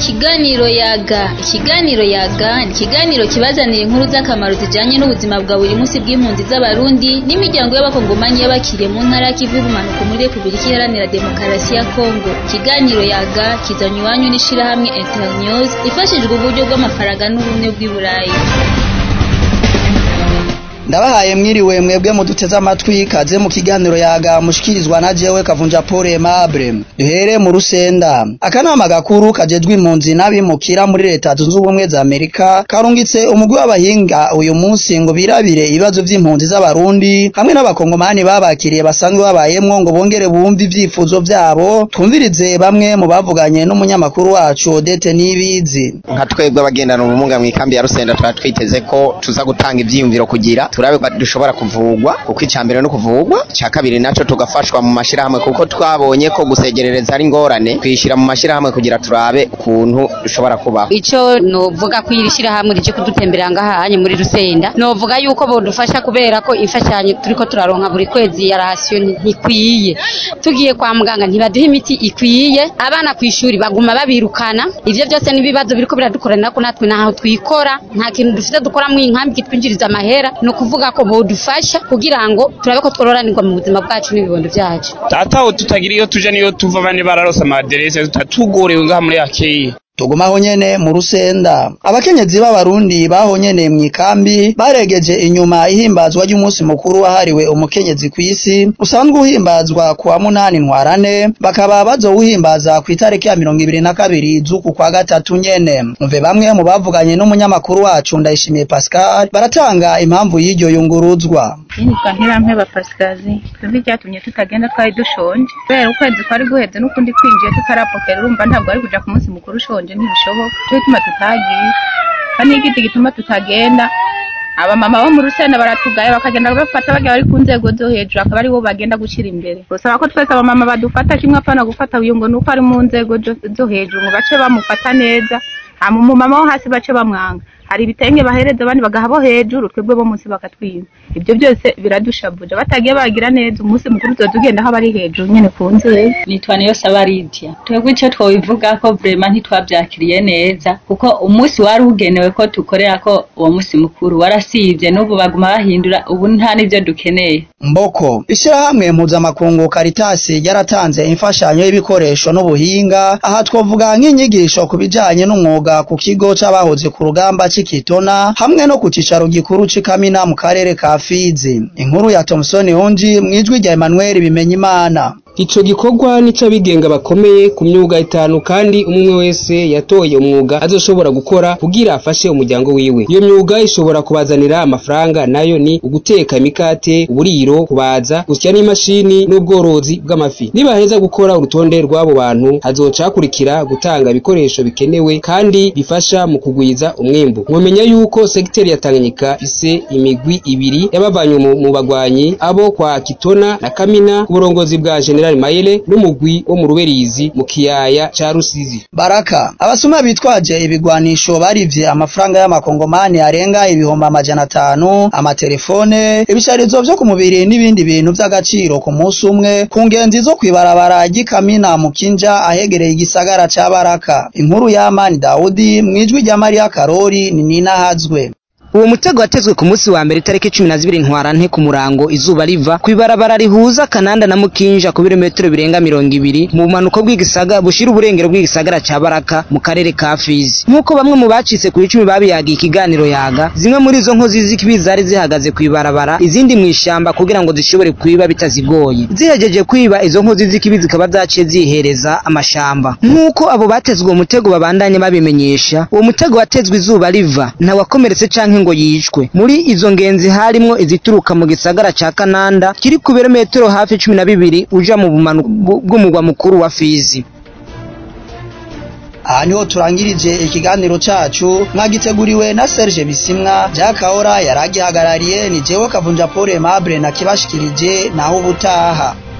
Ikiganiro yaga ikiganiro yaga ni ikiganiro kibazanira inkuru z'akamaro zijanye n'ubuzima bwa buri munsi bw'impunzi z'abarundi n'imiryango y'abakongomanyi y'abakiriye mu ntara y'ikivu y'ubumanuko muri repubulika iharanira demokarasi ya kongo ikiganiro yaga kizanye iwanyu n'ishirahamwe internews ifashijwe uburyo bw'amafaranga n'ubumwe bw'i burayi ndabahaye mwiriwe mwebwe muduteze amatwi kaze mu kiganiro yaga mushikirizwa na jewe kavunja Paul Aimable duhere mu rusenda akanama gakuru kajejwe impunzi n'abimukira muri leta zunze ubumwe za Amerika karungitse umugwi w'abahinga uyu munsi ngo birabire ibibazo vy'impunzi z'abarundi hamwe n'abakongomani babakiriye basanzwe babayemwo ngo bongere bumve ivyifuzo vyabo twumvirize bamwe mu bavuganye n'umunyamakuru wacu Odette Nibizi nka twebwe abagendana ubumuga mu ikambi ya Rusenda tuba twiteze ko tuza gutanga ivyiyumviro kugira turabe ko dushobora kuvugwa kuko icambere no kuvugwa icya kabiri naco tugafashwa mu mashirahamwe kuko twabonye ko gusegerereza ari ngorane twishira mu mashirahamwe kugira turabe ukuntu dushobora kubaho ico novuga ko iri shirahamwe rije kudutemberera ngaha hanye muri Rusenda novuga yuko bodufasha kubera ko imfashanyo turiko turaronka buri kwezi ya rasiyo ntikwiye tugiye kwa muganga ntibaduha imiti ikwiye abana ku ishuri baguma babirukana ivyo byose n'ibibazo biriko biradukorana ko natwe naho twikora nta kintu dufite dukora mu inkambi kitwinjiriza amahera no kuvuga ko bodufasha kugira ngo turabe ko twororanirwa mu buzima bwacu n'ibibondo byacu ataho tutagira iyo tuja niyo tuva bane bararose amaderese tutatugorewe ngaha muri akeye tugumaho nyene mu rusenda abakenyezi b'abarundi baho nyene mw'ikambi baregeje inyuma ihimbazwa ry'umunsi mukuru wahariwe umukenyezi kw'isi usanzwe uhimbazwa ku wa munani ntwarane bakaba bazowuhimbaza ku itariki ya mirongo ibiri na kabiri z'uku kwa gatatu nyene mve bamwe mu bavuganye n'umunyamakuru wacu ndayishimiye pascal baratanga impamvu y'iryo yunguruzwa nitwa ntirampeba pasikazi twebwe icyatumye tutagenda twari dushonje kubera ukwezi kwari guheze n'ukundi kwinjiye tutarapokera urumva ntabwo ari kuja ku munsi mukuru ushonje ntibishoboka cyo gituma tutagiye kandi igiti gituma tutagenda abamama bo mu rusenda baratugaye bakagenda bafata bagiye bari ku nzego zo hejuru akaba aribo bagenda gushyira imbere gusaba ko twese abamama badufata kimwe apana gufata uyu ngo nuko ari mu nzego zo hejuru ngo bace bamufata neza hama umumama wo hasi bace bamwanga hari ibitenge bahereza abandi bagaha bo hejuru twebwe bo munsi bakatwiba ibyo byose biradushavuje batagiye bagira neza umunsi mukuru tuba tugenda aho abari hejuru nyene ku nzego nitwa niyo sabaridia twebwe icyo twobivuga ko vrema ntitwabyakiriye neza kuko umunsi wari ugenewe ko dukorera ko uwo munsi mukuru warasivye n'ubu baguma bahindura ubu nta n'ivyo dukeneye mboko ishirahamwe mpuzamakungu karitasi ryaratanze imfashanyo y'ibikoresho n'ubuhinga aha twovuga nk'inyigisho ku bijanye n'umwuga ku kigo c'abahoze ku rugamba c'ikitona hamwe no ku cicaro gikuru c'ikamina mu karere ka fizi inkuru ya Thomson Hunji mwijwi rya Emmanuel Bimenyimana Ico gikorwa nico abigenga bakomeye ku myuga itanu kandi umwe wese yatoye umwuga azoshobora gukora kugira afashe umuryango wiwe. Iyo myuga ishobora kubazanira amafaranga nayo ni uguteka imikate, uburiro, kubaza, gusya n'imashini n'ubworozi bw'amafi. Nibaheza gukora urutonde rw'abo bantu hazoca hakurikira gutanga ibikoresho bikenewe kandi bifasha mu kugwiza umwimbu. Mwomenya yuko segiteri ya Tanganyika ifise imigwi ibiri y'abavanywe mu bagwanyi abo kwa Kitona na Kamina ku burongozi bwa General General Mayele n'umugwi wo mu Ruberizi mu kiyaya ca Rusizi. Baraka abasuma bitwaje ibigwanisho barivye amafaranga y'amakongomani arenga ibihumbi amajana atanu amatelefone ibisharizo vyo ku mubiri n'ibindi bintu vy'agaciro ku munsi umwe ku ngenzi zo kwibarabara ry'ikamina mu kinja ahegereye igisagara ca Baraka inkuru ya Amani Daudi mwijwi rya Maria Karori ni Nina Hazwe uwo mutego watezwe ku munsi wa mbere itariki cumi na zibiri ntwarante ku murango izuba riva kw'ibarabara rihuza kananda na mukinja ku birometero birenga mirongo ibiri mu bumanuko bw'igisaga bushira uburengero bw'igisagara ca baraka mu karere ka fizi nk'uko bamwe mu bacitse ku icumi babiyagiye ikiganiro yaga zimwe muri izo nkozi z'ikibi zari zihagaze kw'ibarabara izindi mu ishamba kugira ngo zishobore kwiba bitazigoye zihejeje kwiba izo nkozi z'ikibi zikaba zaciye zihereza amashamba nk'uko abo batezwe uwo mutego babandanye babimenyesha uwo mutego watezwe izuba riva ntawakomeretse canke ngo yicwe muri izo ngenzi harimwo izituruka mu gisagara ca Kananda kiri ku birometero hafi cumi na bibiri uja mu bumanuko bw'umugwa mukuru wa Fizi aha niho turangirije ikiganiro cacu mwagiteguriwe na Serge Bisimwa Jack Ahora yaragihagarariye ni jewe Kavunja Paul Aimable na kibashikirije naho ubutaha